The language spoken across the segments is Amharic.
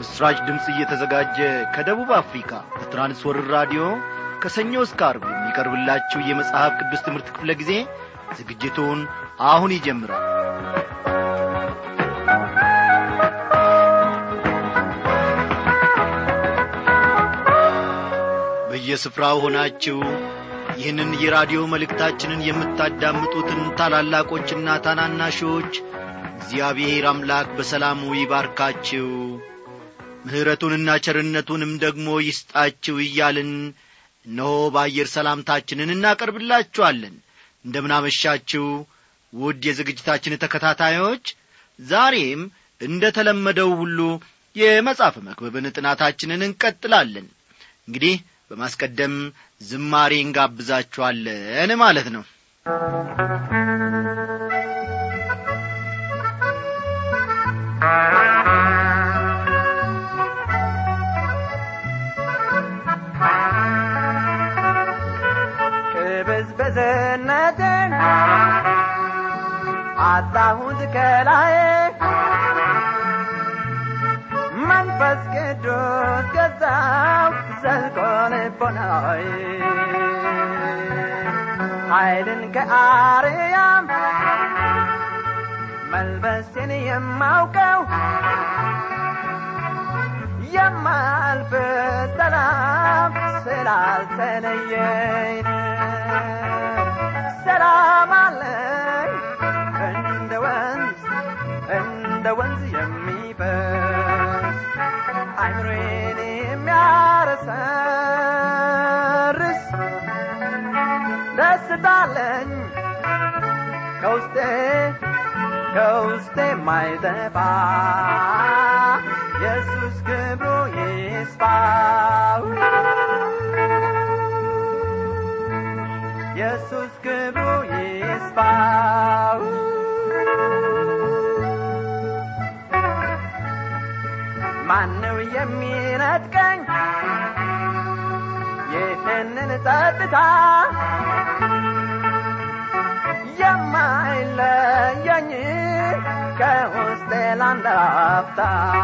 ለምሥራች ድምፅ እየተዘጋጀ ከደቡብ አፍሪካ በትራንስወርር ራዲዮ ከሰኞ እስከ አርብ የሚቀርብላችሁ የመጽሐፍ ቅዱስ ትምህርት ክፍለ ጊዜ ዝግጅቱን አሁን ይጀምራል በየስፍራው ሆናችሁ ይህንን የራዲዮ መልእክታችንን የምታዳምጡትን ታላላቆችና ታናናሾች እግዚአብሔር አምላክ በሰላሙ ይባርካችሁ ምሕረቱንና ቸርነቱንም ደግሞ ይስጣችሁ እያልን እነሆ በአየር ሰላምታችንን እናቀርብላችኋለን እንደምናመሻችሁ ውድ የዝግጅታችን ተከታታዮች ዛሬም እንደ ተለመደው ሁሉ የመጽሐፍ መክብብን ጥናታችንን እንቀጥላለን እንግዲህ በማስቀደም ዝማሬ እንጋብዛችኋለን ማለት ነው ቅብዝብዝነትን አጣሁት ከላይ መንፈስ ቅዱስ ገዛው ዘልቆ ልቦናይ ኃይልን ከአርያም መልበስን የማውቀው የማልፍ ሰላም ስላልተለየኝ ሰላም አለኝ እንደ ወንዝ እንደ ወንዝ የሚፈስ አይምሮዬን የሚያረሰርስ ደስታለኝ ከውስጤ ከውስጤ ማይጠፋ ኢየሱስ ክብሩ ይስፋ ኢየሱስ ክብሩ ይስፋ ማነው የሚነጥቀኝ ይህንን ጸጥታ የማይለየኝ ከውስጤ ላንድ አፍታ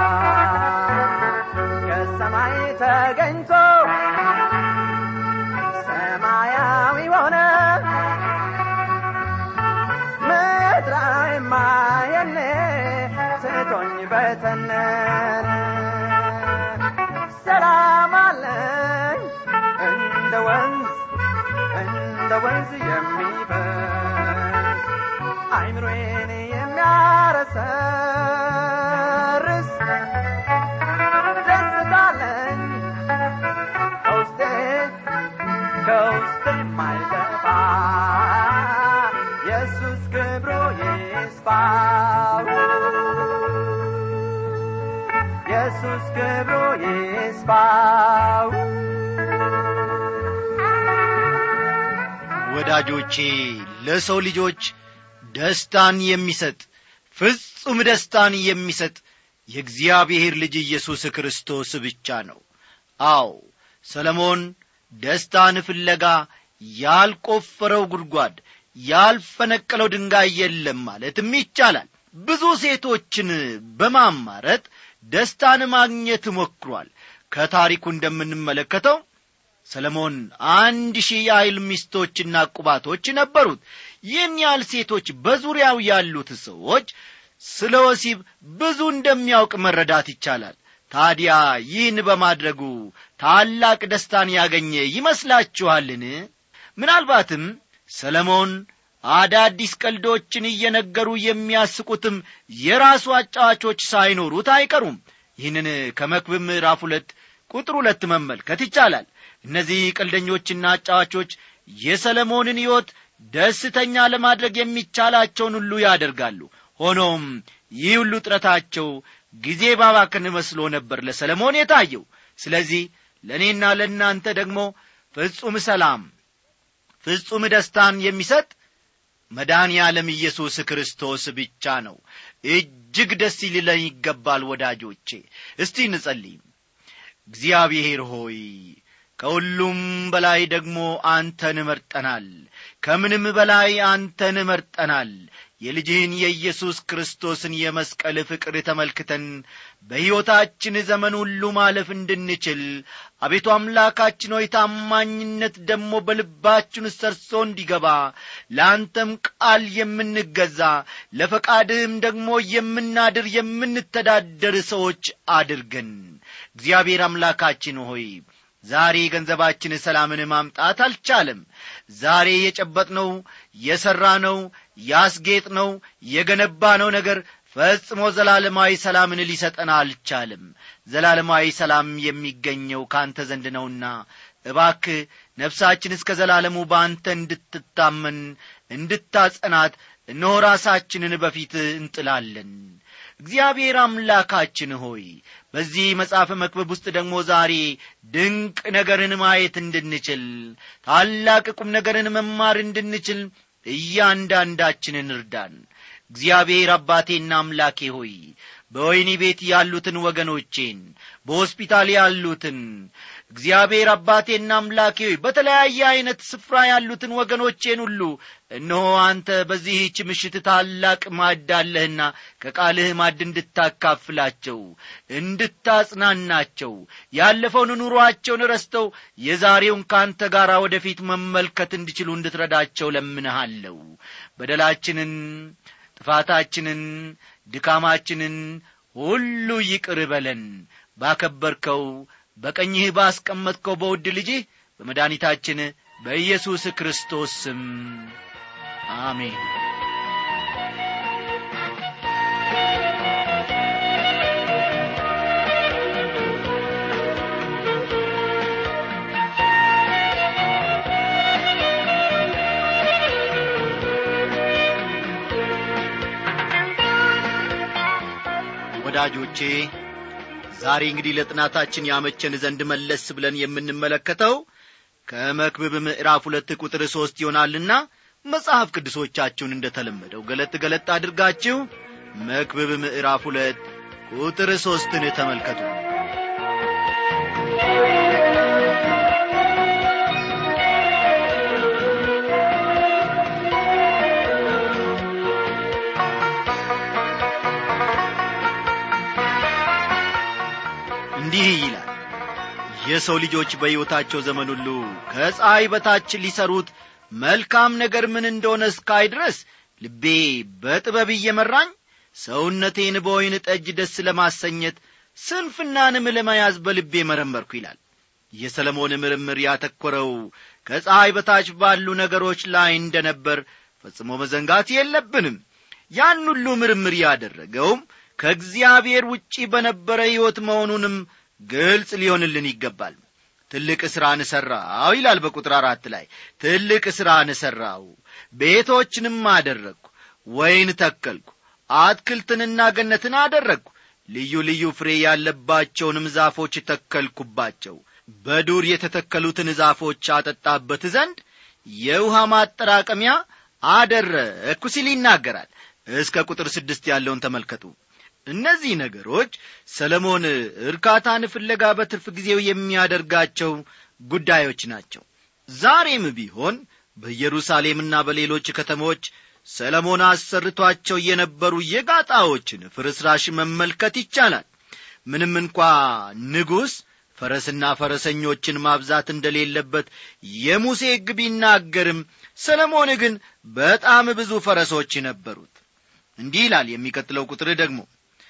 ከሰማይ ተገኝቶ ሰማያዊ ሆነ ምድራዊ ማየኔ ስቶኝ በተነነ ሰላም አለኝ እንደ ወንዝ እንደ ወንዝ የሚፈስ አይምሮዬን የሚያረሰርስ ደስታለኝ ከውስጤ ከውስጤ የማይጠፋ ኢየሱስ ክብሩ ይስፋ ኢየሱስ ክብሩ ይስፋ ወዳጆቼ ለሰው ልጆች ደስታን የሚሰጥ ፍጹም ደስታን የሚሰጥ የእግዚአብሔር ልጅ ኢየሱስ ክርስቶስ ብቻ ነው አዎ ሰለሞን ደስታን ፍለጋ ያልቆፈረው ጉድጓድ ያልፈነቀለው ድንጋይ የለም ማለትም ይቻላል ብዙ ሴቶችን በማማረጥ ደስታን ማግኘት ሞክሯል ከታሪኩ እንደምንመለከተው ሰለሞን አንድ ሺህ ያህል ሚስቶችና ቁባቶች ነበሩት ይህን ያህል ሴቶች በዙሪያው ያሉት ሰዎች ስለ ወሲብ ብዙ እንደሚያውቅ መረዳት ይቻላል ታዲያ ይህን በማድረጉ ታላቅ ደስታን ያገኘ ይመስላችኋልን ምናልባትም ሰለሞን አዳዲስ ቀልዶችን እየነገሩ የሚያስቁትም የራሱ አጫዋቾች ሳይኖሩት አይቀሩም ይህንን ከመክብብ ምዕራፍ ሁለት ቁጥር ሁለት መመልከት ይቻላል እነዚህ ቀልደኞችና አጫዋቾች የሰለሞንን ሕይወት ደስተኛ ለማድረግ የሚቻላቸውን ሁሉ ያደርጋሉ ሆኖም ይህ ሁሉ ጥረታቸው ጊዜ ባባክን መስሎ ነበር ለሰለሞን የታየው ስለዚህ ለእኔና ለእናንተ ደግሞ ፍጹም ሰላም ፍጹም ደስታን የሚሰጥ መድኃኔ ዓለም ኢየሱስ ክርስቶስ ብቻ ነው እጅግ ደስ ሊለን ይገባል ወዳጆቼ እስቲ እንጸልይ እግዚአብሔር ሆይ ከሁሉም በላይ ደግሞ አንተን መርጠናል ከምንም በላይ አንተን መርጠናል የልጅህን የኢየሱስ ክርስቶስን የመስቀል ፍቅር ተመልክተን በሕይወታችን ዘመን ሁሉ ማለፍ እንድንችል አቤቱ አምላካችን ሆይ ታማኝነት ደግሞ በልባችን ሰርሶ እንዲገባ ለአንተም ቃል የምንገዛ ለፈቃድህም ደግሞ የምናድር የምንተዳደር ሰዎች አድርገን እግዚአብሔር አምላካችን ሆይ ዛሬ ገንዘባችን ሰላምን ማምጣት አልቻለም ዛሬ የጨበጥነው የሠራነው ያስጌጥነው የገነባነው ነገር ፈጽሞ ዘላለማዊ ሰላምን ሊሰጠን አልቻለም ዘላለማዊ ሰላም የሚገኘው ካንተ ዘንድ ነውና እባክህ ነፍሳችን እስከ ዘላለሙ በአንተ እንድትታመን እንድታጸናት እነሆ ራሳችንን በፊት እንጥላለን እግዚአብሔር አምላካችን ሆይ በዚህ መጽሐፍ መክበብ ውስጥ ደግሞ ዛሬ ድንቅ ነገርን ማየት እንድንችል ታላቅ ቁም ነገርን መማር እንድንችል እያንዳንዳችንን እርዳን እግዚአብሔር አባቴና አምላኬ ሆይ በወይኒ ቤት ያሉትን ወገኖቼን በሆስፒታል ያሉትን እግዚአብሔር አባቴና አምላኬ ሆይ በተለያየ ዐይነት ስፍራ ያሉትን ወገኖቼን ሁሉ እነሆ አንተ በዚህች ምሽት ታላቅ ማድ አለህና ከቃልህ ማድ እንድታካፍላቸው እንድታጽናናቸው ያለፈውን ኑሮአቸውን ረስተው የዛሬውን ከአንተ ጋር ወደፊት መመልከት እንዲችሉ እንድትረዳቸው ለምንሃለሁ በደላችንን ጥፋታችንን ድካማችንን ሁሉ ይቅር በለን ባከበርከው በቀኝህ ባስቀመጥከው በውድ ልጅህ በመድኃኒታችን በኢየሱስ ክርስቶስ ስም አሜን ወዳጆቼ ዛሬ እንግዲህ ለጥናታችን ያመቸን ዘንድ መለስ ብለን የምንመለከተው ከመክብብ ምዕራፍ ሁለት ቁጥር ሦስት ይሆናልና መጽሐፍ ቅዱሶቻችሁን እንደ ተለመደው ገለጥ ገለጥ አድርጋችሁ መክብብ ምዕራፍ ሁለት ቁጥር ሦስትን ተመልከቱ እንዲህ ይላል የሰው ልጆች በሕይወታቸው ዘመን ሁሉ ከፀሐይ በታች ሊሰሩት መልካም ነገር ምን እንደሆነ እስካይ ድረስ ልቤ በጥበብ እየመራኝ ሰውነቴን በወይን ጠጅ ደስ ለማሰኘት ስንፍናንም ለመያዝ በልቤ መረመርኩ ይላል የሰለሞን ምርምር ያተኮረው ከፀሐይ በታች ባሉ ነገሮች ላይ እንደ ነበር ፈጽሞ መዘንጋት የለብንም ያን ሁሉ ምርምር ያደረገውም ከእግዚአብሔር ውጪ በነበረ ሕይወት መሆኑንም ግልጽ ሊሆንልን ይገባል ትልቅ ሥራን ሠራው ይላል በቁጥር አራት ላይ ትልቅ ሥራን ሠራው ቤቶችንም አደረግሁ ወይን ተከልኩ አትክልትንና ገነትን አደረግሁ ልዩ ልዩ ፍሬ ያለባቸውንም ዛፎች ተከልኩባቸው በዱር የተተከሉትን ዛፎች አጠጣበት ዘንድ የውሃ ማጠራቀሚያ አደረግኩ ሲል ይናገራል እስከ ቁጥር ስድስት ያለውን ተመልከቱ እነዚህ ነገሮች ሰለሞን እርካታን ፍለጋ በትርፍ ጊዜው የሚያደርጋቸው ጉዳዮች ናቸው ዛሬም ቢሆን በኢየሩሳሌምና በሌሎች ከተሞች ሰለሞን አሰርቷቸው የነበሩ የጋጣዎችን ፍርስራሽ መመልከት ይቻላል ምንም እንኳ ንጉሥ ፈረስና ፈረሰኞችን ማብዛት እንደሌለበት የሙሴ ሕግ ቢናገርም ሰለሞን ግን በጣም ብዙ ፈረሶች ነበሩት እንዲህ ይላል የሚቀጥለው ቁጥር ደግሞ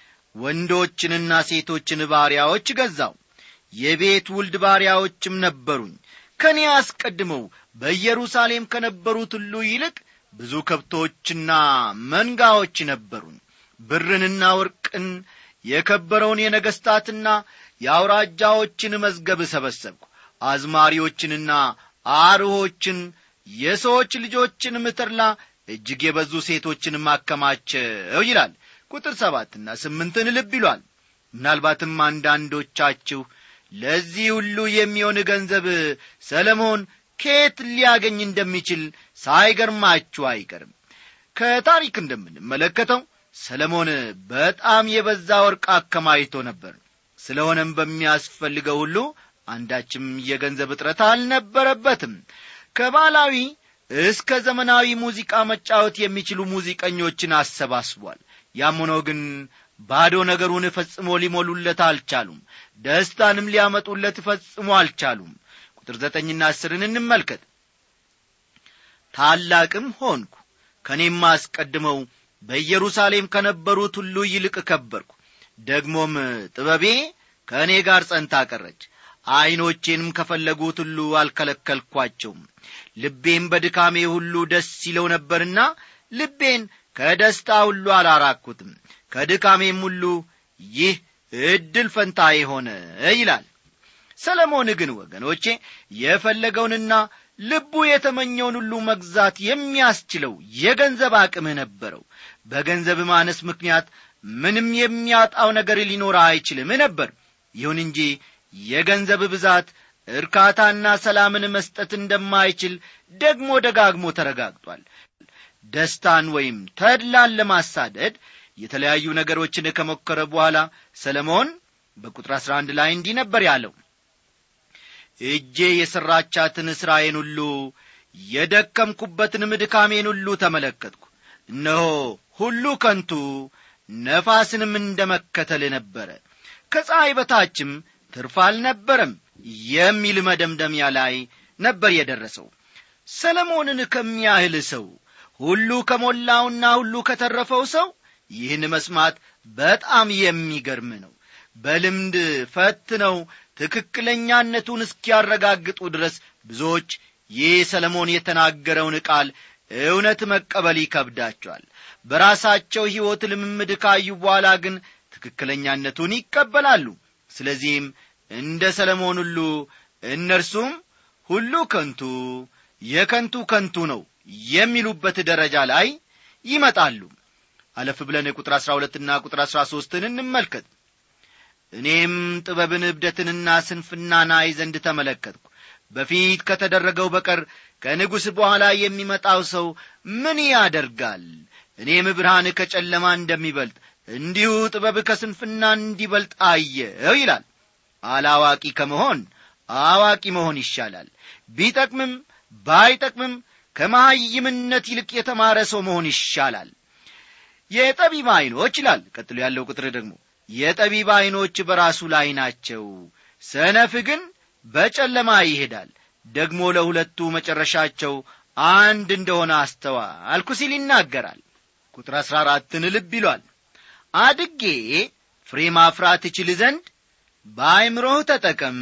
ወንዶችንና ሴቶችን ባሪያዎች ገዛው የቤት ውልድ ባሪያዎችም ነበሩኝ ከእኔ አስቀድመው በኢየሩሳሌም ከነበሩት ሁሉ ይልቅ ብዙ ከብቶችና መንጋዎች ነበሩኝ ብርንና ወርቅን የከበረውን የነገሥታትና የአውራጃዎችን መዝገብ ሰበሰብኩ አዝማሪዎችንና አርሆችን የሰዎች ልጆችን ምትርላ እጅግ የበዙ ሴቶችን ማከማቸው ይላል ቁጥር ሰባትና ስምንትን ልብ ይሏል ምናልባትም አንዳንዶቻችሁ ለዚህ ሁሉ የሚሆን ገንዘብ ሰለሞን ከየት ሊያገኝ እንደሚችል ሳይገርማችሁ አይቀርም ከታሪክ እንደምንመለከተው ሰለሞን በጣም የበዛ ወርቅ አከማይቶ ነበር ስለሆነም በሚያስፈልገው ሁሉ አንዳችም የገንዘብ እጥረት አልነበረበትም ከባላዊ እስከ ዘመናዊ ሙዚቃ መጫወት የሚችሉ ሙዚቀኞችን አሰባስቧል ያም ሆኖ ግን ባዶ ነገሩን ፈጽሞ ሊሞሉለት አልቻሉም ደስታንም ሊያመጡለት ፈጽሞ አልቻሉም ቁጥር ዘጠኝና አስርን እንመልከት ታላቅም ሆንኩ ከእኔም አስቀድመው በኢየሩሳሌም ከነበሩት ሁሉ ይልቅ ከበርኩ ደግሞም ጥበቤ ከእኔ ጋር ጸንታ ቀረች ዐይኖቼንም ከፈለጉት ሁሉ አልከለከልኳቸውም ልቤም በድካሜ ሁሉ ደስ ይለው ነበርና ልቤን ከደስታ ሁሉ አላራኩትም ከድካሜም ሁሉ ይህ ዕድል ፈንታዬ ሆነ ይላል ሰለሞን ግን ወገኖቼ የፈለገውንና ልቡ የተመኘውን ሁሉ መግዛት የሚያስችለው የገንዘብ አቅም ነበረው በገንዘብ ማነስ ምክንያት ምንም የሚያጣው ነገር ሊኖር አይችልም ነበር ይሁን እንጂ የገንዘብ ብዛት እርካታና ሰላምን መስጠት እንደማይችል ደግሞ ደጋግሞ ተረጋግጧል ደስታን ወይም ተድላን ለማሳደድ የተለያዩ ነገሮችን ከሞከረ በኋላ ሰለሞን በቁጥር አሥራ አንድ ላይ እንዲህ ነበር ያለው እጄ የሠራቻትን ሥራዬን ሁሉ የደከምኩበትንም ድካሜን ሁሉ ተመለከትኩ እነሆ ሁሉ ከንቱ ነፋስንም እንደ መከተል ነበረ ከፀሐይ በታችም ትርፍ አልነበረም የሚል መደምደሚያ ላይ ነበር የደረሰው ሰለሞንን ከሚያህል ሰው ሁሉ ከሞላውና ሁሉ ከተረፈው ሰው ይህን መስማት በጣም የሚገርም ነው በልምድ ፈትነው ትክክለኛነቱን እስኪያረጋግጡ ድረስ ብዙዎች ይህ ሰለሞን የተናገረውን ቃል እውነት መቀበል ይከብዳቸዋል በራሳቸው ሕይወት ልምምድ ካዩ በኋላ ግን ትክክለኛነቱን ይቀበላሉ ስለዚህም እንደ ሰለሞን ሁሉ እነርሱም ሁሉ ከንቱ የከንቱ ከንቱ ነው የሚሉበት ደረጃ ላይ ይመጣሉ አለፍ ብለን ቁጥር አሥራ ሁለትና ቁጥር አሥራ ሦስትን እንመልከት እኔም ጥበብን እብደትንና ስንፍናን አይ ዘንድ ተመለከትኩ በፊት ከተደረገው በቀር ከንጉሥ በኋላ የሚመጣው ሰው ምን ያደርጋል እኔም ብርሃን ከጨለማ እንደሚበልጥ እንዲሁ ጥበብ ከስንፍና እንዲበልጥ አየው ይላል አላዋቂ ከመሆን አዋቂ መሆን ይሻላል ቢጠቅምም ባይጠቅምም ከመሐይምነት ይልቅ የተማረ ሰው መሆን ይሻላል የጠቢብ ዐይኖች ይላል ቀጥሎ ያለው ቁጥር ደግሞ የጠቢብ ዐይኖች በራሱ ላይ ናቸው ሰነፍ ግን በጨለማ ይሄዳል ደግሞ ለሁለቱ መጨረሻቸው አንድ እንደሆነ አስተዋልኩ ሲል ይናገራል ቁጥር አሥራ አራትን ልብ ይሏል አድጌ ፍሬ ማፍራት እችል ዘንድ በአይምሮህ ተጠቀም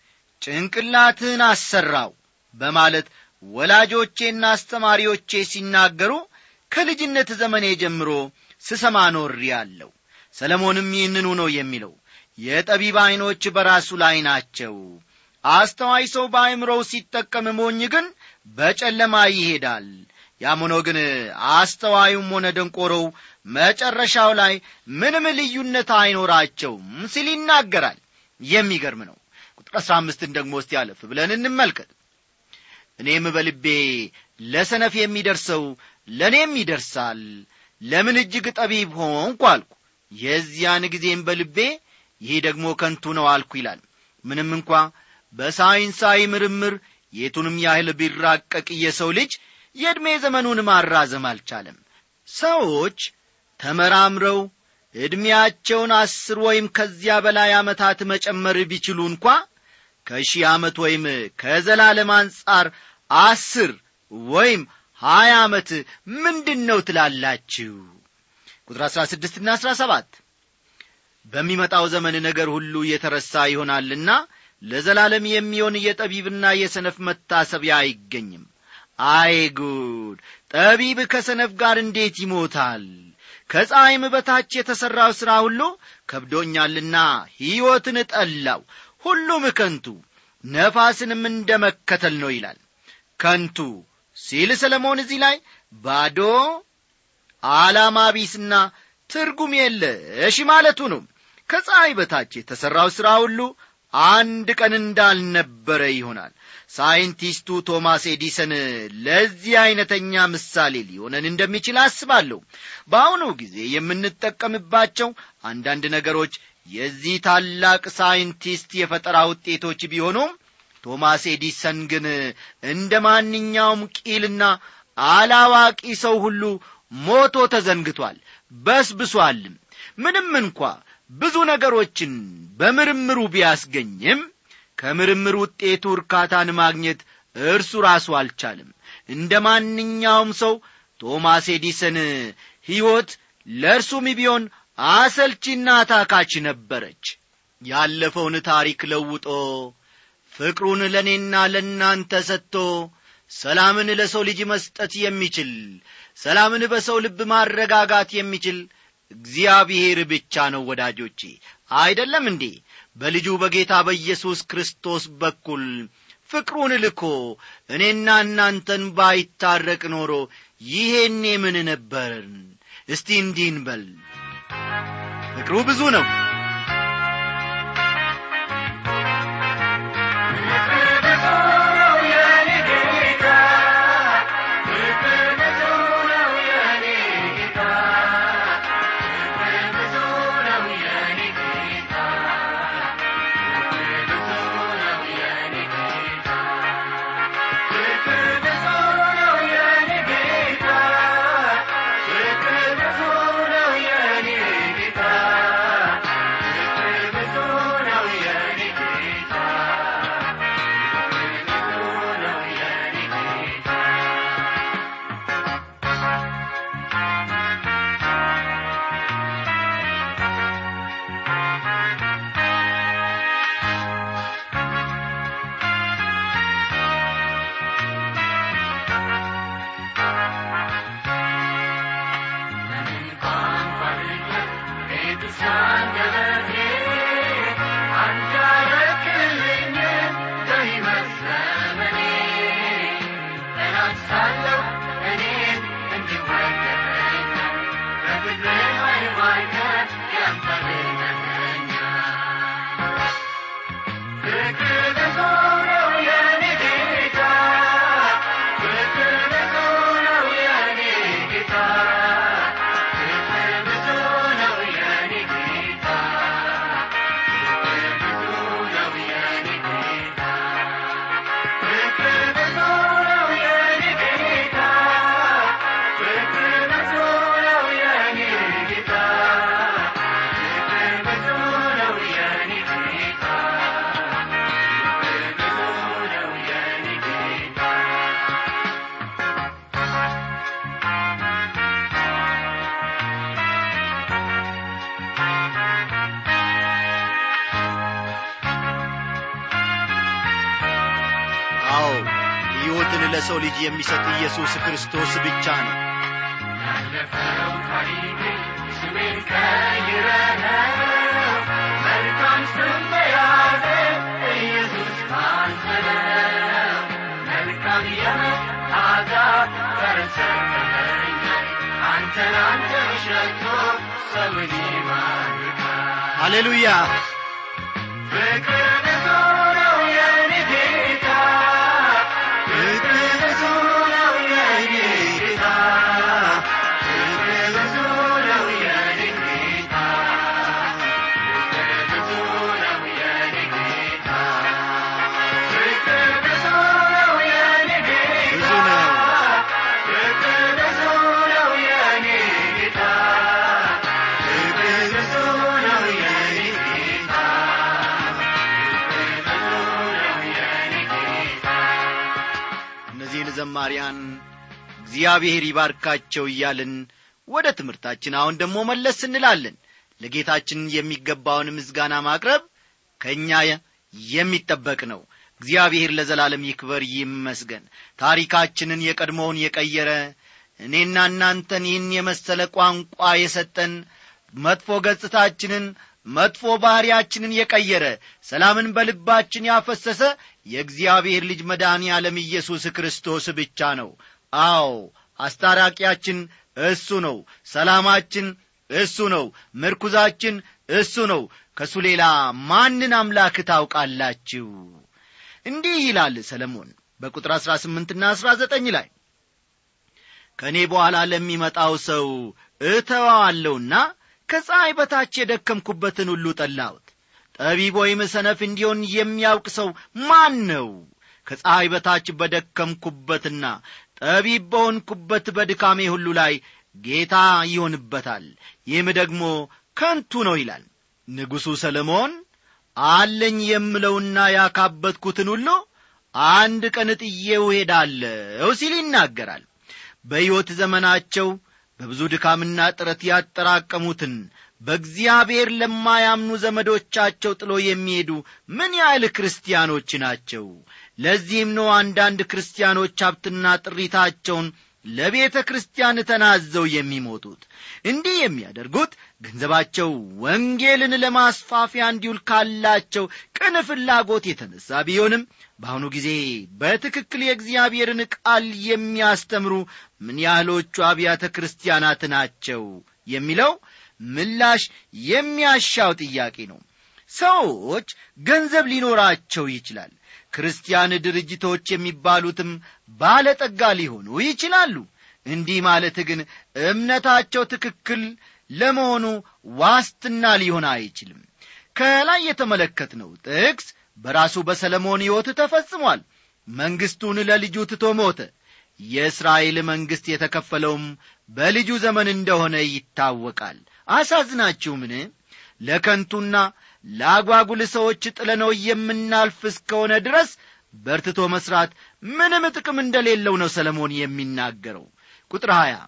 ጭንቅላትህን አሰራው በማለት ወላጆቼና አስተማሪዎቼ ሲናገሩ ከልጅነት ዘመኔ ጀምሮ ስሰማ ኖር ያለው ሰለሞንም ይህንኑ ነው የሚለው የጠቢብ ዐይኖች በራሱ ላይ ናቸው አስተዋይ ሰው በአይምሮው ሲጠቀም ሞኝ ግን በጨለማ ይሄዳል ያም ሆኖ ግን አስተዋዩም ሆነ ደንቆሮው መጨረሻው ላይ ምንም ልዩነት አይኖራቸውም ሲል ይናገራል የሚገርም ነው ቁጥር አሥራ አምስትን ደግሞ እስቲ ያለፍ ብለን እንመልከት እኔም በልቤ ለሰነፍ የሚደርሰው ለእኔም ይደርሳል ለምን እጅግ ጠቢብ ሆንኩ አልኩ የዚያን ጊዜም በልቤ ይህ ደግሞ ከንቱ ነው አልኩ ይላል ምንም እንኳ በሳይንሳዊ ምርምር የቱንም ያህል ቢራቀቅ የሰው ልጅ የዕድሜ ዘመኑን ማራዘም አልቻለም ሰዎች ተመራምረው ዕድሜያቸውን አስር ወይም ከዚያ በላይ ዓመታት መጨመር ቢችሉ እንኳ ከሺህ ዓመት ወይም ከዘላለም አንጻር አስር ወይም ሀያ ዓመት ምንድን ነው ትላላችሁ ቁጥር አሥራ ስድስትና አሥራ ሰባት በሚመጣው ዘመን ነገር ሁሉ የተረሳ ይሆናልና ለዘላለም የሚሆን የጠቢብና የሰነፍ መታሰቢያ አይገኝም አይ ጉድ ጠቢብ ከሰነፍ ጋር እንዴት ይሞታል ከፀሐይም በታች የተሠራው ሥራ ሁሉ ከብዶኛልና ሕይወትን ጠላው ሁሉም ከንቱ ነፋስንም እንደ መከተል ነው ይላል ከንቱ ሲል ሰለሞን እዚህ ላይ ባዶ ዓላማ ቢስና ትርጉም የለሽ ማለቱ ነው ከፀሐይ በታች የተሠራው ሥራ ሁሉ አንድ ቀን እንዳልነበረ ይሆናል ሳይንቲስቱ ቶማስ ኤዲሰን ለዚህ ዐይነተኛ ምሳሌ ሊሆነን እንደሚችል አስባለሁ በአሁኑ ጊዜ የምንጠቀምባቸው አንዳንድ ነገሮች የዚህ ታላቅ ሳይንቲስት የፈጠራ ውጤቶች ቢሆኑም ቶማስ ኤዲሰን ግን እንደ ማንኛውም ቂልና አላዋቂ ሰው ሁሉ ሞቶ ተዘንግቷል በስብሷልም ምንም እንኳ ብዙ ነገሮችን በምርምሩ ቢያስገኝም ከምርምር ውጤቱ እርካታን ማግኘት እርሱ ራሱ አልቻለም እንደ ማንኛውም ሰው ቶማስ ኤዲሰን ሕይወት ለእርሱም ቢሆን አሰልቺና ታካች ነበረች ያለፈውን ታሪክ ለውጦ ፍቅሩን ለእኔና ለእናንተ ሰጥቶ ሰላምን ለሰው ልጅ መስጠት የሚችል ሰላምን በሰው ልብ ማረጋጋት የሚችል እግዚአብሔር ብቻ ነው ወዳጆቼ አይደለም እንዴ በልጁ በጌታ በኢየሱስ ክርስቶስ በኩል ፍቅሩን ልኮ እኔና እናንተን ባይታረቅ ኖሮ ይሄኔ ምን ነበርን እስቲ እንዲህ እንበል ፍቅሩ ብዙ ነው አዎ ሕይወትን ለሰው ልጅ የሚሰጥ ኢየሱስ ክርስቶስ ብቻ ነው ያለፈው ታሪክ ስሜን ቀይረህ መልካም ስም በያዘ ኢየሱስ ካንተ ነው። መልካም የመዓዛ ጠረን ሰጥተኸኛል። አንተን አንተን ሸቶ ሰውን ይማርካል። ሃሌሉያ ፍቅር ብዙ ነው የኔ ጌታ ፍቅር ብዙ ነው የኔ ጌታ ፍቅር ብዙ ነው የኔ ጌታ ፍቅር ብዙ ነው የኔ ጌታ ፍቅር ብዙ ነው የኔ ጌታ ብዙ ነው ፍቅር ብዙ ነው የኔ ጌታ ፍቅር ብዙ ነው የኔ ጌታ እነዚህን ዘማሪያን እግዚአብሔር ይባርካቸው እያልን ወደ ትምህርታችን አሁን ደግሞ መለስ እንላለን ለጌታችን የሚገባውን ምስጋና ማቅረብ ከእኛ የሚጠበቅ ነው እግዚአብሔር ለዘላለም ይክበር ይመስገን ታሪካችንን የቀድሞውን የቀየረ እኔና እናንተን ይህን የመሰለ ቋንቋ የሰጠን መጥፎ ገጽታችንን መጥፎ ባሕርያችንን የቀየረ ሰላምን በልባችን ያፈሰሰ የእግዚአብሔር ልጅ መድኃኔ ዓለም ኢየሱስ ክርስቶስ ብቻ ነው አዎ አስታራቂያችን እሱ ነው ሰላማችን እሱ ነው ምርኩዛችን እሱ ነው ከእሱ ሌላ ማንን አምላክ ታውቃላችሁ እንዲህ ይላል ሰለሞን በቁጥር አሥራ ስምንትና አሥራ ዘጠኝ ላይ ከእኔ በኋላ ለሚመጣው ሰው እተዋዋለሁና ከፀሐይ በታች የደከምኩበትን ሁሉ ጠላሁት ጠቢብ ወይም ሰነፍ እንዲሆን የሚያውቅ ሰው ማን ነው ከፀሐይ በታች በደከምኩበትና ጠቢብ በሆንኩበት በድካሜ ሁሉ ላይ ጌታ ይሆንበታል ይህም ደግሞ ከንቱ ነው ይላል ንጉሡ ሰለሞን አለኝ የምለውና ያካበትኩትን ሁሉ አንድ ቀን ጥዬው ሄዳለሁ ሲል ይናገራል በሕይወት ዘመናቸው በብዙ ድካምና ጥረት ያጠራቀሙትን በእግዚአብሔር ለማያምኑ ዘመዶቻቸው ጥሎ የሚሄዱ ምን ያህል ክርስቲያኖች ናቸው ለዚህም ነው አንዳንድ ክርስቲያኖች ሀብትና ጥሪታቸውን ለቤተ ክርስቲያን ተናዘው የሚሞቱት እንዲህ የሚያደርጉት ገንዘባቸው ወንጌልን ለማስፋፊያ እንዲውል ካላቸው ቅን ፍላጎት የተነሳ ቢሆንም በአሁኑ ጊዜ በትክክል የእግዚአብሔርን ቃል የሚያስተምሩ ምን ያህሎቹ አብያተ ክርስቲያናት ናቸው የሚለው ምላሽ የሚያሻው ጥያቄ ነው ሰዎች ገንዘብ ሊኖራቸው ይችላል ክርስቲያን ድርጅቶች የሚባሉትም ባለጠጋ ሊሆኑ ይችላሉ እንዲህ ማለት ግን እምነታቸው ትክክል ለመሆኑ ዋስትና ሊሆን አይችልም ከላይ የተመለከትነው ጥቅስ በራሱ በሰለሞን ሕይወት ተፈጽሟል መንግሥቱን ለልጁ ትቶ ሞተ የእስራኤል መንግሥት የተከፈለውም በልጁ ዘመን እንደሆነ ይታወቃል አሳዝናችሁምን ለከንቱና ለአጓጉል ሰዎች ጥለነው የምናልፍ እስከሆነ ድረስ በርትቶ መሥራት ምንም ጥቅም እንደሌለው ነው ሰለሞን የሚናገረው ቁጥር 20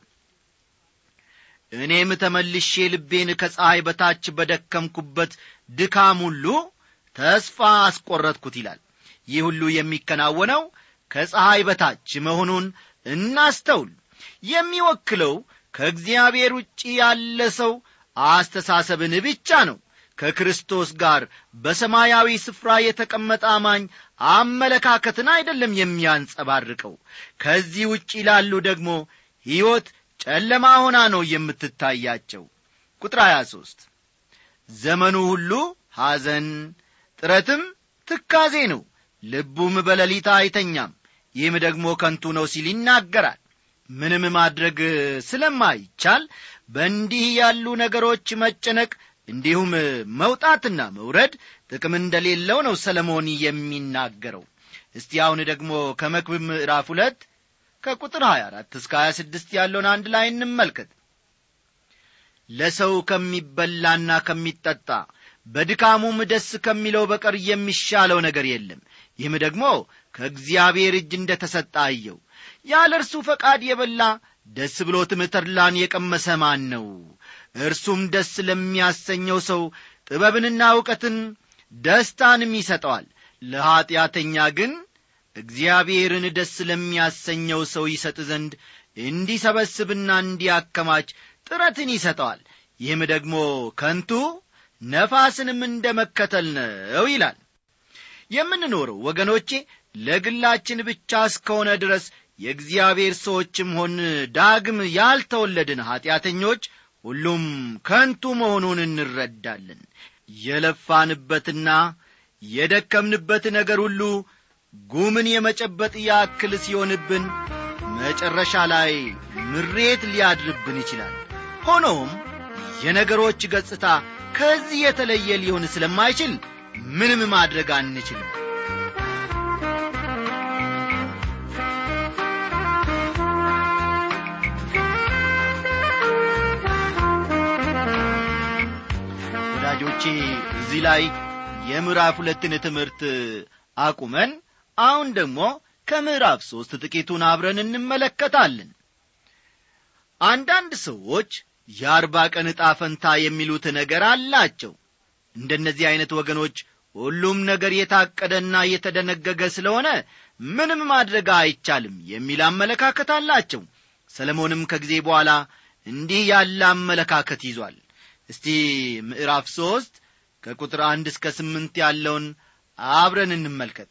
እኔም ተመልሼ ልቤን ከፀሐይ በታች በደከምኩበት ድካም ሁሉ ተስፋ አስቈረጥኩት ይላል ይህ ሁሉ የሚከናወነው ከፀሐይ በታች መሆኑን እናስተውል የሚወክለው ከእግዚአብሔር ውጭ ያለ ሰው አስተሳሰብን ብቻ ነው ከክርስቶስ ጋር በሰማያዊ ስፍራ የተቀመጠ አማኝ አመለካከትን አይደለም የሚያንጸባርቀው ከዚህ ውጭ ላሉ ደግሞ ሕይወት ጨለማ ሆና ነው የምትታያቸው ቁጥር 23 ዘመኑ ሁሉ ሐዘን ጥረትም ትካዜ ነው ልቡም በሌሊት አይተኛም ይህም ደግሞ ከንቱ ነው ሲል ይናገራል ምንም ማድረግ ስለማይቻል በእንዲህ ያሉ ነገሮች መጨነቅ እንዲሁም መውጣትና መውረድ ጥቅም እንደሌለው ነው ሰለሞን የሚናገረው እስቲ አሁን ደግሞ ከመክብብ ምዕራፍ ሁለት ከቁጥር 24 እስከ 26 ያለውን አንድ ላይ እንመልከት ለሰው ከሚበላና ከሚጠጣ በድካሙም ደስ ከሚለው በቀር የሚሻለው ነገር የለም ይህም ደግሞ ከእግዚአብሔር እጅ እንደ ተሰጠ አየው ያለ እርሱ ፈቃድ የበላ ደስ ብሎትም ተድላን የቀመሰ ማን ነው እርሱም ደስ ለሚያሰኘው ሰው ጥበብንና እውቀትን ደስታንም ይሰጠዋል ለኀጢአተኛ ግን እግዚአብሔርን ደስ ለሚያሰኘው ሰው ይሰጥ ዘንድ እንዲሰበስብና እንዲያከማች ጥረትን ይሰጠዋል ይህም ደግሞ ከንቱ ነፋስንም እንደ መከተል ነው ይላል የምንኖረው ወገኖቼ ለግላችን ብቻ እስከሆነ ድረስ የእግዚአብሔር ሰዎችም ሆን ዳግም ያልተወለድን ኀጢአተኞች ሁሉም ከንቱ መሆኑን እንረዳለን የለፋንበትና የደከምንበት ነገር ሁሉ ጉምን የመጨበጥ ያክል ሲሆንብን መጨረሻ ላይ ምሬት ሊያድርብን ይችላል ሆኖም የነገሮች ገጽታ ከዚህ የተለየ ሊሆን ስለማይችል ምንም ማድረግ አንችልም ወዳጆቼ እዚህ ላይ የምዕራፍ ሁለትን ትምህርት አቁመን አሁን ደግሞ ከምዕራፍ ሦስት ጥቂቱን አብረን እንመለከታለን አንዳንድ ሰዎች የአርባ ቀን ዕጣ ፈንታ የሚሉት ነገር አላቸው እንደነዚህ ዐይነት ወገኖች ሁሉም ነገር የታቀደና የተደነገገ ስለሆነ ምንም ማድረግ አይቻልም የሚል አመለካከት አላቸው ሰለሞንም ከጊዜ በኋላ እንዲህ ያለ አመለካከት ይዟል እስቲ ምዕራፍ ሦስት ከቁጥር አንድ እስከ ስምንት ያለውን አብረን እንመልከት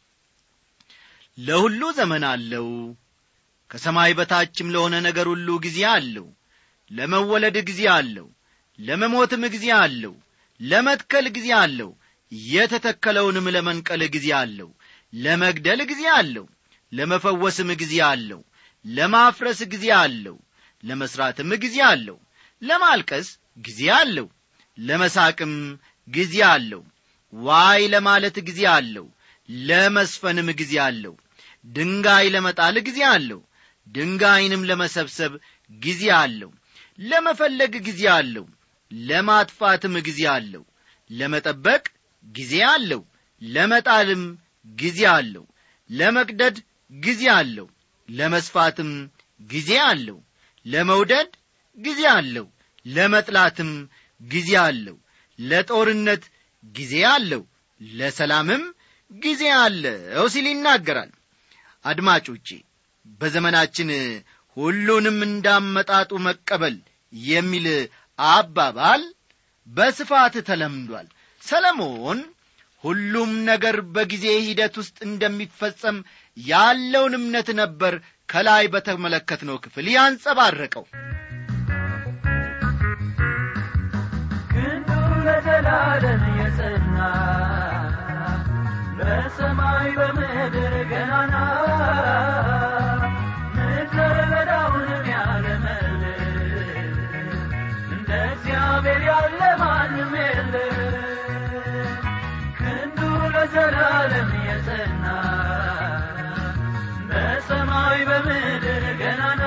ለሁሉ ዘመን አለው ከሰማይ በታችም ለሆነ ነገር ሁሉ ጊዜ አለው ለመወለድ ጊዜ አለው ለመሞትም ጊዜ አለው ለመትከል ጊዜ አለው የተተከለውንም ለመንቀል ጊዜ አለው ለመግደል ጊዜ አለው ለመፈወስም ጊዜ አለው ለማፍረስ ጊዜ አለው ለመሥራትም ጊዜ አለው ለማልቀስ ጊዜ አለው ለመሳቅም ጊዜ አለው ዋይ ለማለት ጊዜ አለው ለመስፈንም ጊዜ አለው ድንጋይ ለመጣል ጊዜ አለው ድንጋይንም ለመሰብሰብ ጊዜ አለው ለመፈለግ ጊዜ አለው ለማጥፋትም ጊዜ አለው ለመጠበቅ ጊዜ አለው ለመጣልም ጊዜ አለው ለመቅደድ ጊዜ አለው ለመስፋትም ጊዜ አለው ለመውደድ ጊዜ አለው ለመጥላትም ጊዜ አለው ለጦርነት ጊዜ አለው ለሰላምም ጊዜ አለው ሲል ይናገራል አድማጮቼ በዘመናችን ሁሉንም እንዳመጣጡ መቀበል የሚል አባባል በስፋት ተለምዷል ሰለሞን ሁሉም ነገር በጊዜ ሂደት ውስጥ እንደሚፈጸም ያለውን እምነት ነበር ከላይ በተመለከትነው ክፍል ያንጸባረቀው ክንዱ ለዘላለም የጸና በሰማይ በምድር ገናና ምድረ በዳውንም ያለመልም እንደ እግዚአብሔር ያለ ማንም የለ ክንዱ ለዘላለም የጸና በሰማይ በምድር ገናና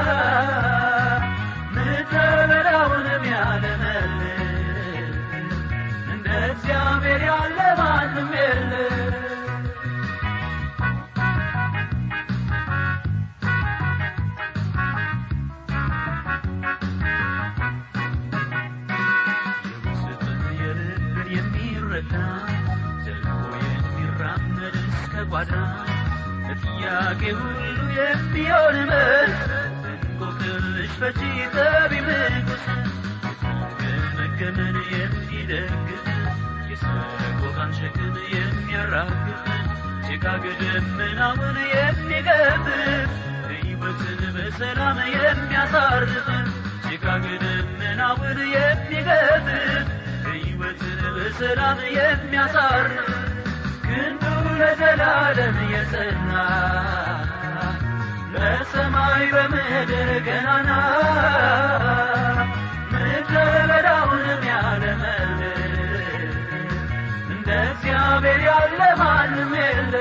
ምድረ በዳውንም ያለመልም እንደ እግዚአብሔር ያለ ማንም የለ የውስጥን የልብን የሚረዳ ዘልቆ የሚራመድ እስከ ጓዳ ለጥያቄ ሁሉ የሚሆን መልስ እንቆቅልሽ ፈቺ ጠቢብ ንጉሥ የተገመገመን የሚደግፍ የሰቆቃን ሸክም የሚያራግፍ ጭጋግ ደመናውን የሚገፍፍ ሕይወትን በሰላም የሚያሳርፍ ጭጋግ ደመናውን የሚገፍፍ ሕይወትን በሰላም የሚያሳርፍ ክንዱ ለዘላለም የጸና በሰማይ በምድር ገናና ምድረ በዳውንም ያለመልም እንደ እግዚአብሔር ያለ ማንም የለ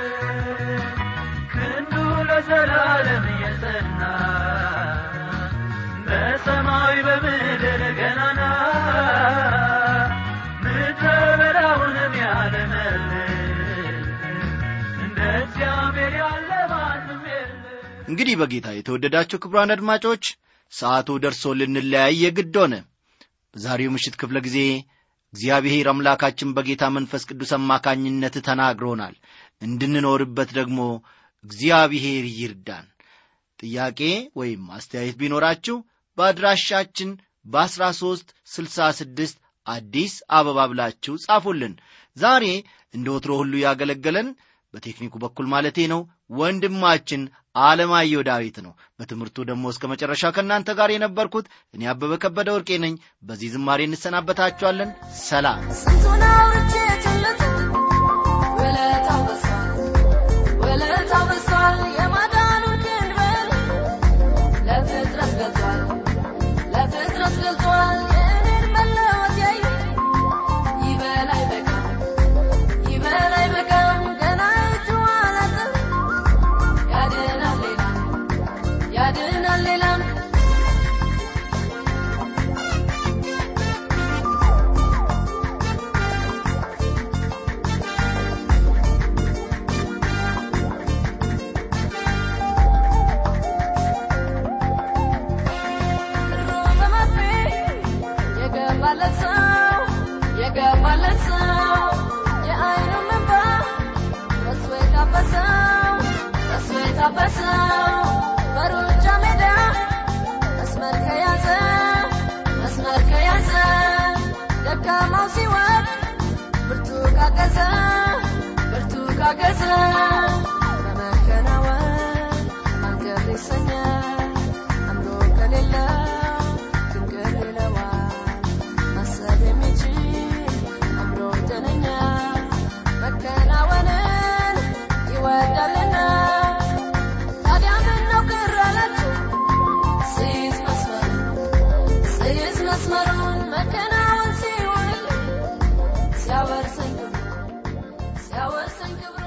ክንዱ ለዘላለም የጸና በሰማይ በምድር ገናና ምድረ በዳውንም ያለመልም እንደ እግዚአብሔር ያለ ማንም የለ እንግዲህ በጌታ የተወደዳችሁ ክቡራን አድማጮች ሰዓቱ ደርሶ ልንለያይ የግድ ሆነ በዛሬው ምሽት ክፍለ ጊዜ እግዚአብሔር አምላካችን በጌታ መንፈስ ቅዱስ አማካኝነት ተናግሮናል እንድንኖርበት ደግሞ እግዚአብሔር ይርዳን ጥያቄ ወይም አስተያየት ቢኖራችሁ በአድራሻችን በ13 66 አዲስ አበባ ብላችሁ ጻፉልን ዛሬ እንደ ወትሮ ሁሉ ያገለገለን በቴክኒኩ በኩል ማለቴ ነው ወንድማችን አለማየሁ ዳዊት ነው በትምህርቱ ደግሞ እስከ መጨረሻ ከእናንተ ጋር የነበርኩት እኔ አበበ ከበደ ወርቄ ነኝ በዚህ ዝማሬ እንሰናበታችኋለን ሰላም ስንቱን አውርቼ ችለት ውለታው በዝቷል ውለታው በዝቷል የማዳኑን ክንድ በል ለፍጥረት ገልጧል ለፍጥረት ገልጧል የእኔን መለወጥ ያዩ ይበል አይበቃም ይበል አይበቃም ገና እጁ አላጠም ያድናል ሌላም ያድናል ሌላም ብሩ በመርፌ የገባለት ሰው የገባለት ሰው የአይኑ እንባ በሱ የታበሰው በሱ የታበሰው በሩጫ ሜዳ መስመር ከያዘ መስመር ከያዘ ደካማው ሲወድ ብርቱ ካገዘ ብርቱ ካገዘ በመከናወን አንገር ይሰኛል አምሮ ከሌለው ድንገት ይለዋል ማሰብ የሚችል አምሮ ጤነኛ መከናወንን ይወዳልና ታዲያ ምነው ቅር አላችሁ ሲይዝ መስመሩን ሲይዝ መስመሩን መከናወን ሲሆንልኝ ሲያወርሰኝ ያወሰኝ ክብሩ